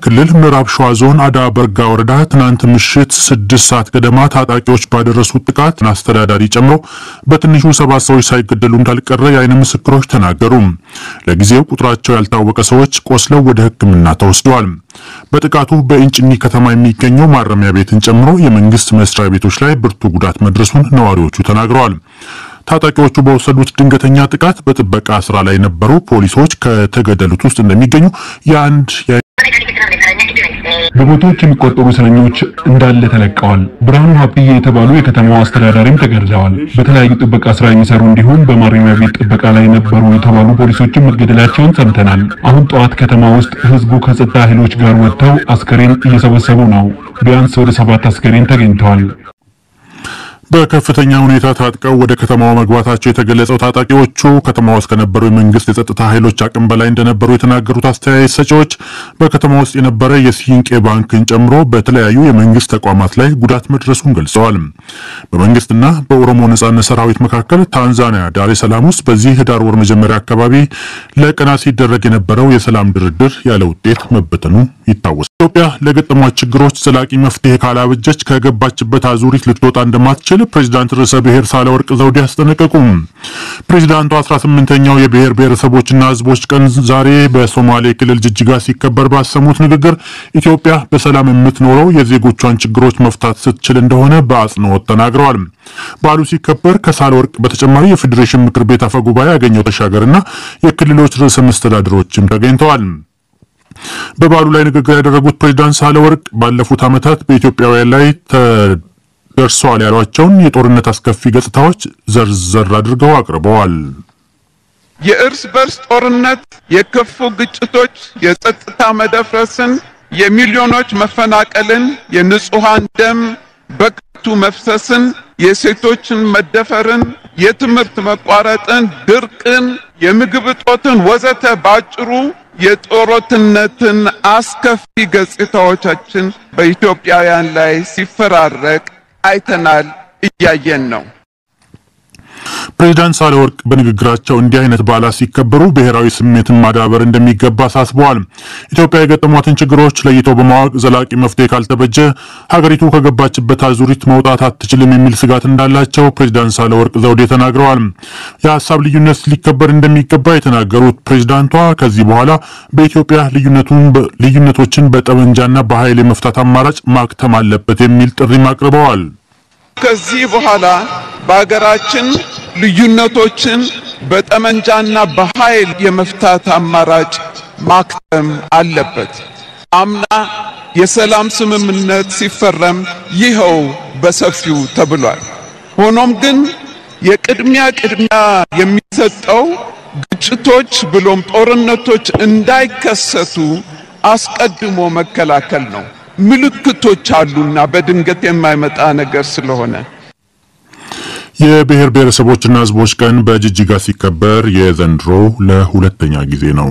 ክልል ምዕራብ ሸዋ ዞን አዳ በርጋ ወረዳ ትናንት ምሽት ስድስት ሰዓት ገደማ ታጣቂዎች ባደረሱት ጥቃት አስተዳዳሪ ጨምሮ በትንሹ ሰባት ሰዎች ሳይገደሉ እንዳልቀረ የዓይን ምስክሮች ተናገሩ። ለጊዜው ቁጥራቸው ያልታወቀ ሰዎች ቆስለው ወደ ሕክምና ተወስደዋል። በጥቃቱ በእንጭኒ ከተማ የሚገኘው ማረሚያ ቤትን ጨምሮ የመንግስት መስሪያ ቤቶች ላይ ብርቱ ጉዳት መድረሱን ነዋሪዎቹ ተናግረዋል። ታጣቂዎቹ በወሰዱት ድንገተኛ ጥቃት በጥበቃ ስራ ላይ የነበሩ ፖሊሶች ከተገደሉት ውስጥ እንደሚገኙ የአንድ በመቶዎች የሚቆጠሩ እስረኞች እንዳለ ተለቀዋል። ብርሃኑ ሀብትዬ የተባሉ የከተማው አስተዳዳሪም ተገድለዋል። በተለያዩ ጥበቃ ስራ የሚሰሩ እንዲሁም በማረሚያ ቤት ጥበቃ ላይ ነበሩ የተባሉ ፖሊሶችም መገደላቸውን ሰምተናል። አሁን ጠዋት ከተማ ውስጥ ህዝቡ ከጸጥታ ኃይሎች ጋር ወጥተው አስከሬን እየሰበሰቡ ነው። ቢያንስ ወደ ሰባት አስከሬን ተገኝተዋል። በከፍተኛ ሁኔታ ታጥቀው ወደ ከተማዋ መግባታቸው የተገለጸው ታጣቂዎቹ ከተማ ውስጥ ከነበሩ የመንግስት የጸጥታ ኃይሎች አቅም በላይ እንደነበሩ የተናገሩት አስተያየት ሰጪዎች በከተማ ውስጥ የነበረ የሲንቄ ባንክን ጨምሮ በተለያዩ የመንግስት ተቋማት ላይ ጉዳት መድረሱን ገልጸዋል። በመንግስትና በኦሮሞ ነጻነት ሰራዊት መካከል ታንዛኒያ ዳሬ ሰላም ውስጥ በዚህ ህዳር ወር መጀመሪያ አካባቢ ለቀናት ሲደረግ የነበረው የሰላም ድርድር ያለ ውጤት መበተኑ ይታወሳል። ኢትዮጵያ ለገጠሟት ችግሮች ዘላቂ መፍትሄ ካላበጀች ከገባችበት አዙሪት ልትወጣ እንደማትችል ፕሬዚዳንት ርዕሰ ብሔር ሳህለወርቅ ዘውዴ አስጠነቀቁም። ፕሬዚዳንቱ 18ኛው የብሔር ብሔረሰቦችና ህዝቦች ቀን ዛሬ በሶማሌ ክልል ጅጅጋ ሲከበር ባሰሙት ንግግር ኢትዮጵያ በሰላም የምትኖረው የዜጎቿን ችግሮች መፍታት ስትችል እንደሆነ በአጽንኦት ተናግረዋል። በዓሉ ሲከበር ከሳህለወርቅ በተጨማሪ የፌዴሬሽን ምክር ቤት አፈ ጉባኤ ያገኘው ተሻገርና የክልሎች ርዕሰ መስተዳድሮችም ተገኝተዋል። በበዓሉ ላይ ንግግር ያደረጉት ፕሬዚዳንት ሳህለወርቅ ባለፉት ዓመታት በኢትዮጵያውያን ላይ ደርሰዋል ያሏቸውን የጦርነት አስከፊ ገጽታዎች ዘርዘር አድርገው አቅርበዋል። የእርስ በርስ ጦርነት፣ የከፉ ግጭቶች፣ የጸጥታ መደፍረስን፣ የሚሊዮኖች መፈናቀልን፣ የንጹሃን ደም በከንቱ መፍሰስን፣ የሴቶችን መደፈርን፣ የትምህርት መቋረጥን፣ ድርቅን፣ የምግብ እጦትን ወዘተ ባጭሩ የጦርነትን አስከፊ ገጽታዎቻችን በኢትዮጵያውያን ላይ ሲፈራረቅ አይተናል፣ እያየን ነው። ፕሬዚዳንት ሳህለወርቅ በንግግራቸው እንዲህ አይነት በዓላት ሲከበሩ ብሔራዊ ስሜትን ማዳበር እንደሚገባ አሳስበዋል። ኢትዮጵያ የገጠሟትን ችግሮች ለይተው በማወቅ ዘላቂ መፍትሄ ካልተበጀ ሀገሪቱ ከገባችበት አዙሪት መውጣት አትችልም የሚል ስጋት እንዳላቸው ፕሬዚዳንት ሳህለወርቅ ዘውዴ ተናግረዋል። የሀሳብ ልዩነት ሊከበር እንደሚገባ የተናገሩት ፕሬዚዳንቷ ከዚህ በኋላ በኢትዮጵያ ልዩነቶችን በጠመንጃና በኃይል የመፍታት አማራጭ ማክተም አለበት የሚል ጥሪም አቅርበዋል። ከዚህ በኋላ በሀገራችን ልዩነቶችን በጠመንጃና በኃይል የመፍታት አማራጭ ማክተም አለበት። አምና የሰላም ስምምነት ሲፈረም ይኸው በሰፊው ተብሏል። ሆኖም ግን የቅድሚያ ቅድሚያ የሚሰጠው ግጭቶች ብሎም ጦርነቶች እንዳይከሰቱ አስቀድሞ መከላከል ነው። ምልክቶች አሉና በድንገት የማይመጣ ነገር ስለሆነ የብሔር ብሔረሰቦችና ሕዝቦች ቀን በጅጅጋ ሲከበር የዘንድሮ ለሁለተኛ ጊዜ ነው።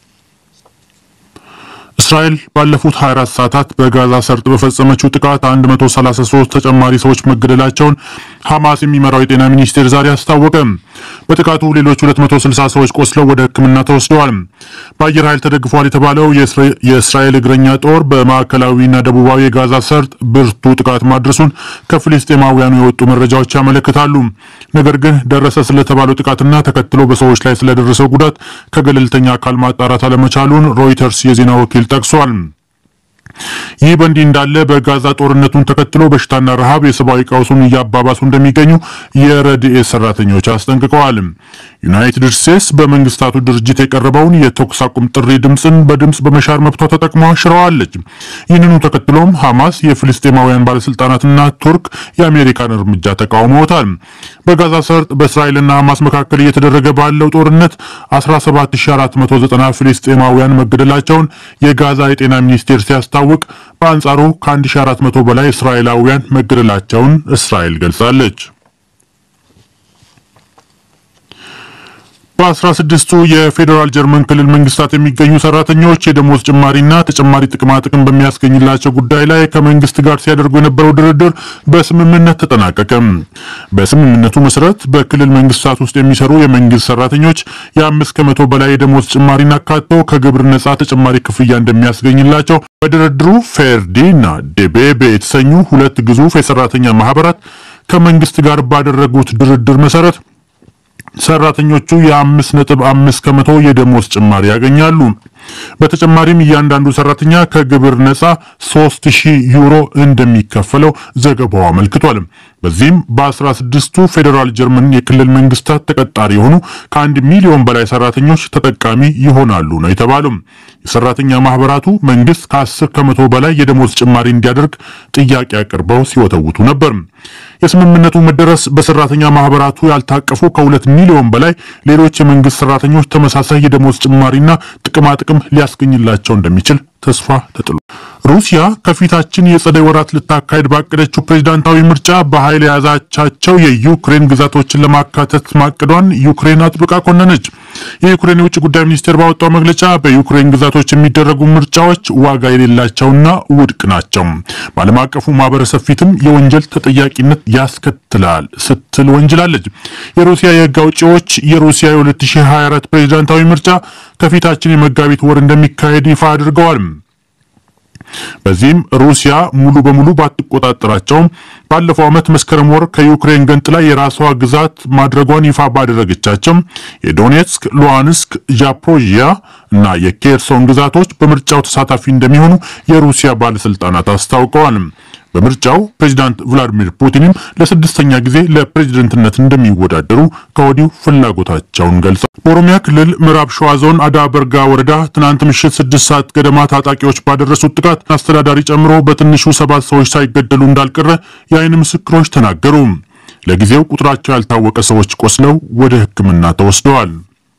እስራኤል ባለፉት 24 ሰዓታት በጋዛ ሰርጥ በፈጸመችው ጥቃት 133 ተጨማሪ ሰዎች መገደላቸውን ሐማስ የሚመራው የጤና ሚኒስቴር ዛሬ አስታወቀ። በጥቃቱ ሌሎች 260 ሰዎች ቆስለው ወደ ሕክምና ተወስደዋል። በአየር ኃይል ተደግፏል የተባለው የእስራኤል እግረኛ ጦር በማዕከላዊና ደቡባዊ የጋዛ ሰርጥ ብርቱ ጥቃት ማድረሱን ከፍልስጤማውያኑ የወጡ መረጃዎች ያመለክታሉ። ነገር ግን ደረሰ ስለተባለው ጥቃትና ተከትሎ በሰዎች ላይ ስለደረሰው ጉዳት ከገለልተኛ አካል ማጣራት አለመቻሉን ሮይተርስ የዜና ወኪል ጠቅሷል። ይህ በእንዲህ እንዳለ በጋዛ ጦርነቱን ተከትሎ በሽታና ረሃብ የሰብአዊ ቀውሱን እያባባሱ እንደሚገኙ የረድኤት ሰራተኞች አስጠንቅቀዋል። ዩናይትድ ስቴትስ በመንግስታቱ ድርጅት የቀረበውን የተኩስ አቁም ጥሪ ድምፅን በድምፅ በመሻር መብቷ ተጠቅማ ሽረዋለች። ይህንኑ ተከትሎም ሐማስ፣ የፍልስጤማውያን ባለስልጣናትና ቱርክ የአሜሪካን እርምጃ ተቃውመውታል። በጋዛ ሰርጥ በእስራኤልና ሐማስ መካከል እየተደረገ ባለው ጦርነት 17490 ፍልስጤማውያን መገደላቸውን የጋዛ የጤና ሚኒስቴር ሲያስታውቅ በአንጻሩ ከ1400 በላይ እስራኤላውያን መገደላቸውን እስራኤል ገልጻለች። በአስራ ስድስቱ የፌዴራል ጀርመን ክልል መንግስታት የሚገኙ ሰራተኞች የደሞዝ ጭማሪና ተጨማሪ ጥቅማ ጥቅም በሚያስገኝላቸው ጉዳይ ላይ ከመንግስት ጋር ሲያደርጉ የነበረው ድርድር በስምምነት ተጠናቀቀ። በስምምነቱ መሰረት በክልል መንግስታት ውስጥ የሚሰሩ የመንግስት ሰራተኞች የአምስት ከመቶ በላይ የደሞዝ ጭማሪን አካቶ ከግብር ነጻ ተጨማሪ ክፍያ እንደሚያስገኝላቸው በድርድሩ ፌርዲ እና ዴቤቤ የተሰኙ ሁለት ግዙፍ የሰራተኛ ማህበራት ከመንግስት ጋር ባደረጉት ድርድር መሰረት ሰራተኞቹ የአምስት ነጥብ አምስት ከመቶ የደሞዝ ጭማሪ ያገኛሉ። በተጨማሪም እያንዳንዱ ሰራተኛ ከግብር ነጻ ሶስት ሺህ ዩሮ እንደሚከፈለው ዘገባው አመልክቷል። በዚህም በአስራ ስድስቱ ፌዴራል ጀርመን የክልል መንግስታት ተቀጣሪ የሆኑ ከአንድ ሚሊዮን በላይ ሰራተኞች ተጠቃሚ ይሆናሉ ነው የተባለው። የሰራተኛ ማህበራቱ መንግስት ከአስር ከመቶ በላይ የደሞዝ ጭማሪ እንዲያደርግ ጥያቄ አቅርበው ሲወተውቱ ነበር። የስምምነቱ መደረስ በሰራተኛ ማህበራቱ ያልታቀፉ ከሁለት ሚሊዮን በላይ ሌሎች የመንግስት ሰራተኞች ተመሳሳይ የደሞዝ ጭማሪና ጥቅማ ጥቅም ሊያስገኝላቸው እንደሚችል ተስፋ ተጥሎ ሩሲያ ከፊታችን የጸደይ ወራት ልታካሄድ ባቀደችው ፕሬዝዳንታዊ ምርጫ በኃይል የያዛቻቸው የዩክሬን ግዛቶችን ለማካተት ማቀዷን ዩክሬን አጥብቃ ኮነነች። የዩክሬን የውጭ ጉዳይ ሚኒስቴር ባወጣው መግለጫ በዩክሬን ግዛቶች የሚደረጉ ምርጫዎች ዋጋ የሌላቸውና ውድቅ ናቸው፣ በዓለም አቀፉ ማህበረሰብ ፊትም የወንጀል ተጠያቂነት ያስከትላል ስትል ወንጅላለች። የሩሲያ የህግ አውጪዎች የሩሲያ የ2024 ፕሬዝዳንታዊ ምርጫ ከፊታችን የመጋቢት ወር እንደሚካሄድ ይፋ አድርገዋል። በዚህም ሩሲያ ሙሉ በሙሉ ባትቆጣጠራቸውም ባለፈው ዓመት መስከረም ወር ከዩክሬን ገንጥላ የራሷ ግዛት ማድረጓን ይፋ ባደረገቻቸው የዶኔትስክ፣ ሉሃንስክ፣ ዛፖሮዥያ እና የኬርሶን ግዛቶች በምርጫው ተሳታፊ እንደሚሆኑ የሩሲያ ባለስልጣናት አስታውቀዋል። በምርጫው ፕሬዚዳንት ቭላዲሚር ፑቲንም ለስድስተኛ ጊዜ ለፕሬዝደንትነት እንደሚወዳደሩ ከወዲሁ ፍላጎታቸውን ገልጸዋል። በኦሮሚያ ክልል ምዕራብ ሸዋ ዞን አዳ በርጋ ወረዳ ትናንት ምሽት ስድስት ሰዓት ገደማ ታጣቂዎች ባደረሱት ጥቃት አስተዳዳሪ ጨምሮ በትንሹ ሰባት ሰዎች ሳይገደሉ እንዳልቀረ የዓይን ምስክሮች ተናገሩ። ለጊዜው ቁጥራቸው ያልታወቀ ሰዎች ቆስለው ወደ ሕክምና ተወስደዋል።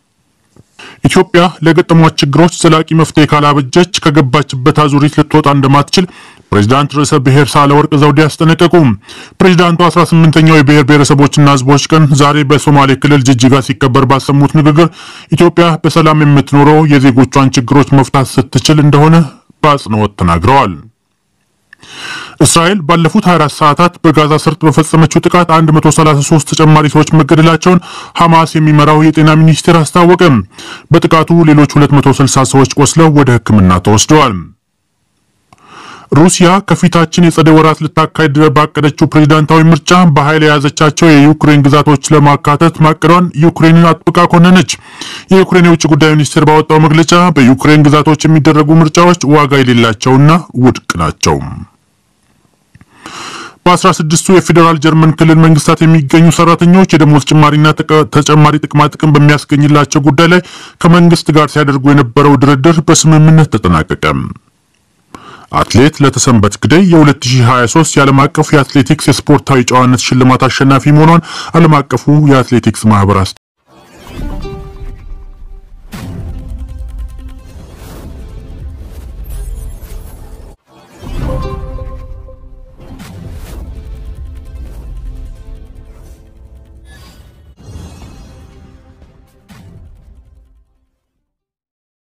ኢትዮጵያ ለገጠሟት ችግሮች ዘላቂ መፍትሄ ካላበጀች ከገባችበት አዙሪት ልትወጣ እንደማትችል ፕሬዚዳንት ርዕሰ ብሔር ሳህለወርቅ ዘውዴ አስጠነቀቁ። ፕሬዚዳንቱ 18ኛው የብሔር ብሔረሰቦችና ሕዝቦች ቀን ዛሬ በሶማሌ ክልል ጅጅጋ ሲከበር ባሰሙት ንግግር ኢትዮጵያ በሰላም የምትኖረው የዜጎቿን ችግሮች መፍታት ስትችል እንደሆነ በአጽንኦት ተናግረዋል። እስራኤል ባለፉት 24 ሰዓታት በጋዛ ሰርጥ በፈጸመችው ጥቃት 133 ተጨማሪ ሰዎች መገደላቸውን ሐማስ የሚመራው የጤና ሚኒስቴር አስታወቀ። በጥቃቱ ሌሎች 260 ሰዎች ቆስለው ወደ ሕክምና ተወስደዋል። ሩሲያ ከፊታችን የጸደይ ወራት ልታካሄድ ባቀደችው ፕሬዝዳንታዊ ምርጫ በኃይል የያዘቻቸው የዩክሬን ግዛቶች ለማካተት ማቀዷን ዩክሬንን አጥብቃ ኮነነች። የዩክሬን የውጭ ጉዳይ ሚኒስቴር ባወጣው መግለጫ በዩክሬን ግዛቶች የሚደረጉ ምርጫዎች ዋጋ የሌላቸውና ውድቅ ናቸው። በአስራ ስድስቱ የፌዴራል ጀርመን ክልል መንግስታት የሚገኙ ሰራተኞች የደሞዝ ጭማሪና ተጨማሪ ጥቅማ ጥቅም በሚያስገኝላቸው ጉዳይ ላይ ከመንግስት ጋር ሲያደርጉ የነበረው ድርድር በስምምነት ተጠናቀቀ። አትሌት ለተሰንበት ግደይ የ2023 የዓለም አቀፍ የአትሌቲክስ የስፖርታዊ ጨዋነት ሽልማት አሸናፊ መሆኗን ዓለም አቀፉ የአትሌቲክስ ማህበር